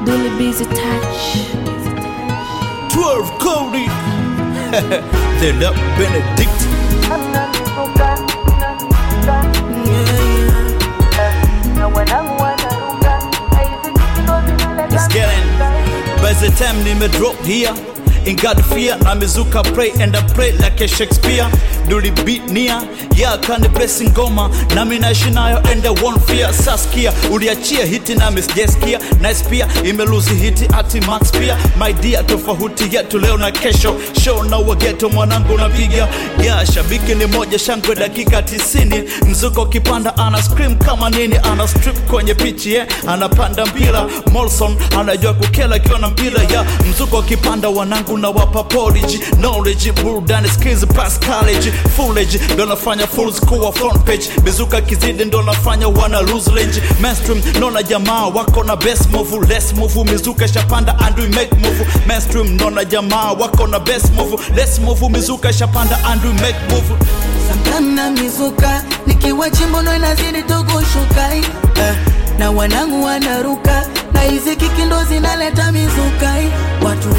Billy Busy Touch. 12 Cody. they love Benedict. It's getting. By the time nime drop here. In God fear, na mizuka pray and I pray like a Shakespeare. Do the beat near, yeah, kani blessing ngoma na mimi naishi nayo and I won't fear. Saskia, uliachia hiti na miss Jeskia, nice pia imeluzi hiti ati Max pia. My dear, tofauti yetu leo na kesho, show na wageto mwanangu napiga. Yeah, shabiki ni moja shangwe dakika tisini, mzuko kipanda ana scream kama nini, ana strip kwenye pichi yeah. Anapanda mpira, Molson anajua kukela akiwa na mpira yeah. Mzuko kipanda wanangu na wapa porridge, knowledge, burudani, skills, past college, foolage, ndo nafanya fools kuwa front page, mizuka kizidi ndo nafanya wana lose range, mainstream nona jamaa wako na best move, less move, mizuka shapanda and we make move, mainstream nona jamaa wako na best move, less move, mizuka shapanda and we make move. Sometime na mizuka nikiwa chimbo ndo inazidi tu kushuka eh, na wanangu wanaruka na hizi kiki ndo zinaleta mizuka eh, watu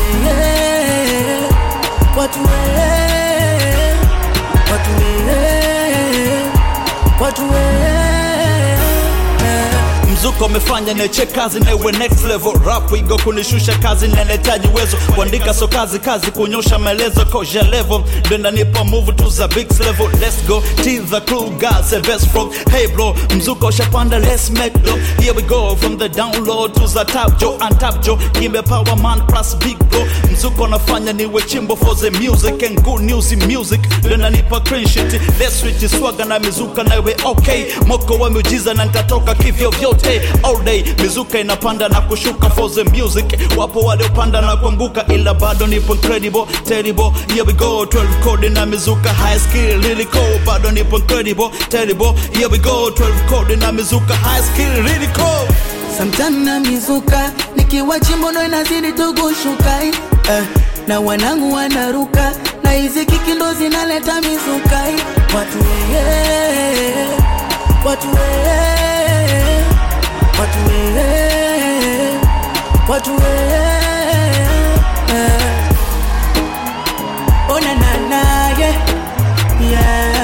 eh, watu eh, watu eh, watu eh, eh. mzuko umefanya neche kazi na iwe next level rap igo kunishusha kazi na nahitaji uwezo kuandika so kazi kazi kunyosha maelezo koja level denda nipa move to the big level let's go till the crew guys the best from hey bro mzuko ushapanda let's make low here we go from the download to the top jo and top jo kimbe power man plus big bro mzuko nafanya niwe chimbo for the music and good news in music denda nipa clean shit let's switch swaga na mizuka na iwe okay moko wa miujiza na nitatoka kivyo vyote all day mizuka inapanda na kushuka for the music wapo waliopanda na kuanguka ila bado nipo incredible terrible here we go 12 code na mizuka high skill really cool bado nipo incredible terrible here we go 12 code na mizuka high skill really cool Sometime na mizuka nikiwa chimbo ndo inazidi tu kushuka eh, na wanangu wanaruka na hizi kiki ndo zinaleta mizuka eh, watu eh, watu eh, watu eh, watu eh, eh. Oh na na na yeah yeah